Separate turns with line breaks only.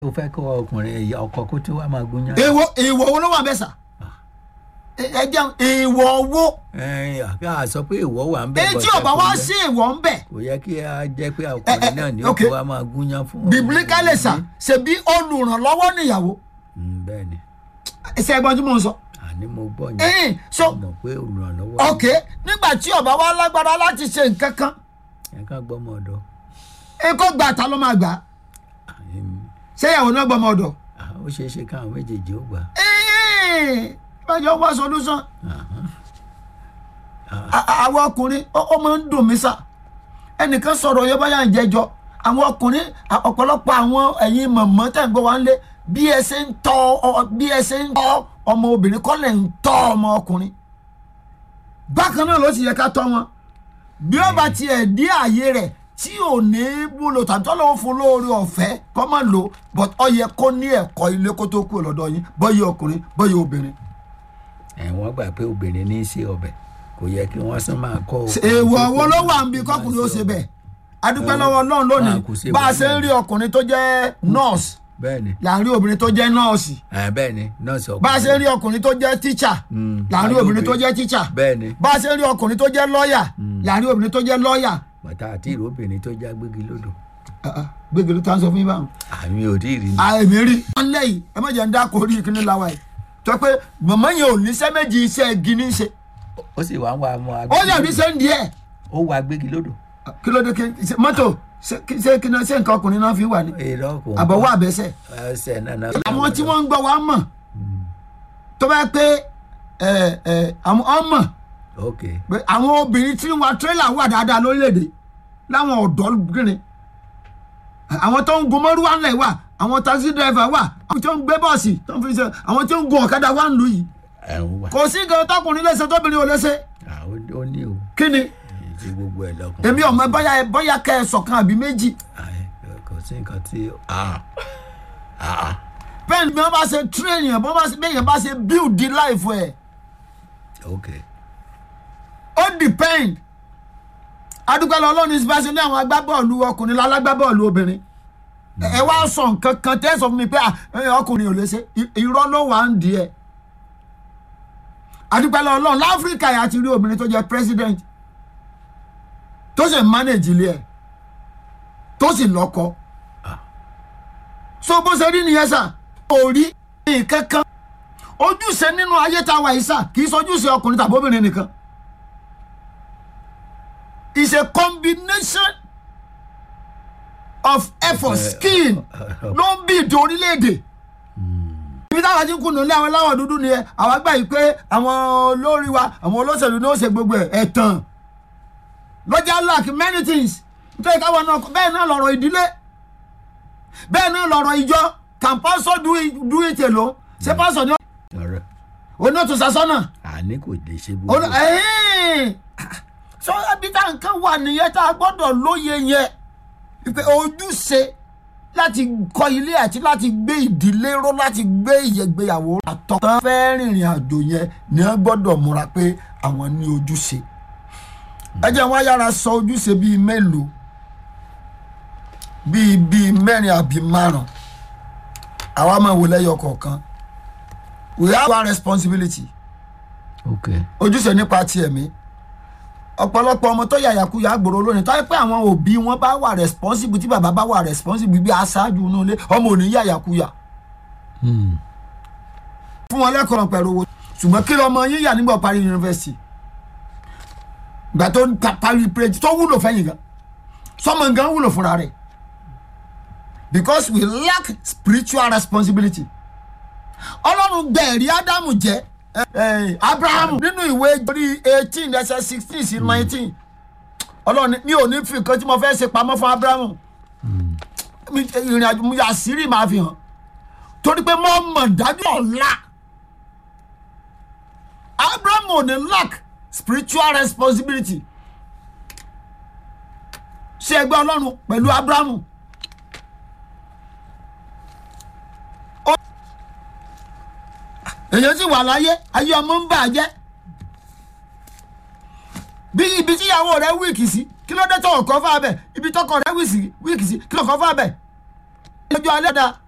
ó fẹ́ kó ọkùnrin ìyá ọkọ kó tó wá máa gúnyán.
èèwọ̀ èèwọ̀ wo ló wà bẹ́ẹ̀ sà ẹ ẹ jẹun èèwọ̀ wo
ẹ àbí a sọ pé ìwọ wà ń bẹ.
èyí tí
bọ́sẹ̀
ọba
kò
wá
yẹ-
sí èèwọ̀ ń bẹ̀
kò yẹ kí a jẹ́ pé ọkùnrin náà ni ó
okay.
kó wá máa gúnyán fún.
bíbélíkálẹ̀ sà ṣebí olùrànlọ́wọ́ níyàwó
Mm, bẹ́ẹ̀ ni
ṣe ẹgbọ́n tí mò ń sọ.
àní mo gbọ́ yẹn.
ẹ̀hìn so
mo mọ̀ pé olùrànlọ́wọ́.
ok nígbà tí ọba wa lágbára láti ṣe nǹkan kan
ẹ ká gbọ́ ọmọ ọ̀dọ́.
ẹ kó gbà ta ló máa gbà á
Mm,
ṣé ìyàwó náà gbọmọ ọ̀dọ̀
ah, ó ṣeé ṣe káwọn méjèèjì ó gbà.
ẹ̀hìn ìbájọ́ wá solution
Ahán.
À- à- àwọn ọkùnrin ó ó máa ń dùn mí sà ẹnìkan sọ̀rọ̀ yẹn báyà ń jẹjọ àwọn ọkùnrin à- ọ̀pọ̀lọpọ̀ àwọn ẹ̀yin mọ̀mọ́ tẹ̀ ń gbọ́ wá ń lé bí ẹ ṣe ń tọ́ ọ- bí ẹ ṣe ń tọ́ ọmọ obìnrin kọ́ lẹ̀ ń tọ́ ọmọ ọkùnrin bákan náà ló sì yẹ ká tọ́ wọn bí ó bá tiẹ̀ dí ààyè rẹ̀ tí ò ní wúlò tàbí tọ́lọ́ ó fún lóore ọ̀fẹ́ kọ́ máa lò but ọ yẹ kó ní ẹ̀kọ́ ilé kó tó kú lọ́dọ̀ yín bọ́yì ọkùnrin bọ́yì obìnrin.
ẹ wọ́n gbà pé obìnrin ní í ṣe ọbẹ̀ kò yẹ kí wọ́n sún máa kọ́.
èèwọ̀ wo ló wà níbi kọkùnrin ó ṣe bẹ́ẹ̀ adúpẹ́ lọ́wọ́ ọlọ́run lónìí
Ah, kò sí
bá a
èèwọ̀
ṣe ń rí ọkùnrin tó jẹ́ nọ́ọ̀sì
bẹ́ẹ̀ ni
là ń rí obìnrin tó jẹ́ nọ́ọ̀sì
ẹ bẹ́ẹ̀ ni nọ́ọ̀sì ọkùnrin.
bá a ṣe ń rí ọkùnrin tó jẹ́ tíṣà
Mm,
là ń rí
láyé
obìnrin tó
obìnrin.
jẹ́ tíṣà
bẹ́ẹ̀ ni
bá a ṣe ń rí ọkùnrin tó jẹ́ lọ́ọ̀yà là ń rí obìnrin tó jẹ́ lọ́ọ̀yà
bàtà àti ìró obìnrin tó já gbégi lódò
gbégbé ló tá ń sọ fún yín báwọn.
àmì ò tí ì rí ni.
àìmí rí wọn lẹ́yìn ẹ má jẹ́ ń dá kórìí ìkíní la wa yìí tó pé mọ̀mọ́ yẹn ò ní sẹ́ méjì iṣẹ́ igi ní í ṣe
ó sì wá ń wá mọ́
ó yàn ní sẹ́ ń di ẹ̀
ó wá gbégi lódò.
kí ló dé kí ṣe- mọ́tò ṣe ṣe kí náà ṣe nǹkan ọkùnrin náà fi wà ní
èrò kò ń
àbọ̀wọ́ àbẹ́sẹ̀
ẹsẹ̀ náà náà.
àwọn tí wọ́n ń gbọ́ wa mọ̀ tó bá pé ẹ ẹ àwọn ọmọ
ok
pé àwọn obìnrin tí ń wa tírélà wà dáadáa lórílẹ̀‐èdè láwọn ọ̀dọ́ gírin àwọn tó ń gun mọ́rúwá ńlẹ̀ wà àwọn taxi driver wà àwọn tó ń gbé bọ́ọ̀sì tó ń fi ṣe àwọn tó ń gun ọ̀kadà wà ń lù yìí
ẹ̀ ń wà.
kò sí nǹkan tọkùnrin léṣe tóbìnrin ò léṣe
Ah, ó ó ní o
kí ni
ti gbogbo ẹ̀ lọ́kùnrin.
èmi ọmọ bóyá bóyá kẹ ẹ sọ̀kan àbí méjì
Ai, kò sí nǹkan tí ah ah
bẹ́ẹ̀ ni bí wọ́n bá ṣe train yẹn bí wọ́n bá ṣe bẹ́ẹ̀ yẹn bá ṣe build the life ẹ̀
ok
ó depend adúgbò ọlọ́run ìsìnbáṣe ní àwọn agbábọ́ọ̀lù ọkùnrin lálágbábọ́ọ̀lù obìnrin ẹ wá sọ nǹkan kan tẹ́ sọ fún mi pé à, ẹ, ọkùnrin ò lè ṣe I- irọ́ ló wà ń di ẹ̀ adúgbò ọlọ́run láfíríkà yà ti rí obìnrin tó jẹ́ president tó sì manage ilé ẹ̀ tó sì lọ́kọ so bó ṣe rí nìyẹn sà kò rí nǹkan kan ojúṣe nínú ayé tá a wà yìí sà kì í sojúṣe ọkùnrin tàbí obìnrin nìkan is a combination of effort skill ló ń bí ìdè orílẹ̀-èdè ibi táwọn ti ń kùnà lé àwọn aláwọ̀ dúdú ni ẹ àwọn àgbà yìí pé àwọn olórí wa àwọn olóṣèlú ní ó ṣe gbogbo ẹ̀ ẹ̀tàn lọ́jà lack many things nítorí káwọn náà bẹ́ẹ̀ náà lọ̀rọ̀ ìdílé bẹ́ẹ̀ náà lọ̀rọ̀ ìjọ can pastor do it do it alone ṣé pastor ni
ọ̀rọ̀
oní òtún sasọ́nà
àní kò lè ṣe
Olú-
gbogbo
ẹ̀hìn. sọ ẹbí tá nǹkan wà nìyẹn tá a gbọ́dọ̀ lóye yẹn pé ojúṣe láti kọ́ ilé àti láti gbé ìdílé ró láti gbé ìyẹ̀gbéyàwó àtọ́ tán fẹ́ rìnrìn àjò yẹn ni wọ́n gbọ́dọ̀ múra pé àwọn ní ojúṣe ẹ jẹ́ wọn yára sọ ojúṣe bíi mélòó bíi bíi mẹ́rin àbí márùn àwa máa wò lẹ́yọ kọ̀ọ̀kan we have our responsibility
ok
ojúṣe nípa ti ẹ̀mí ọ̀pọ̀lọpọ̀ ọmọ tó yàyàkuyà gbòòrò lónìí tó yẹ pé àwọn òbí wọn bá wà responsible tí bàbá bá wà responsible bí aṣáájú inú ilé ọmọ ò ní yàyàkuyà
Hmm.
fún wọn lẹ́kọ̀ọ́ pẹ̀lú owó ṣùgbọ́n kí lọmọ yín yà nígbà parí yunifásitì gbà tó ń ta- parí péjì tó wúlò fẹ́yìn gan sọmọ gan wúlò fúnra rẹ̀ because we lack spiritual responsibility ọlọ́run gbẹ̀rí ádámù jẹ́ eh, abrahamu nínú ìwé orí eighteen ẹsẹ̀ sixteen sí nineteen ọlọ́run ní- mi ò ní fi nǹkan tí mo fẹ́ ṣe pamọ́ fún abrahamu Mi- ìrìn àjò mi àṣírí máa fi hàn torí pé mo mọ̀ dájú ọ̀la abrahamu ò ní lack spiritual responsibility ṣe ẹgbẹ́ ọlọ́run pẹ̀lú abrahamu. èyàn sì wà láyé ayé ọmọ ń bà á jẹ́ bí ibi tíyàwó rẹ wíìkì sí kí ló dé tó ọkọ fà bẹ ibi tọkọ rẹ wíìkì sí kí ló kọ fà bẹ lọ́jọ́ alẹ́ da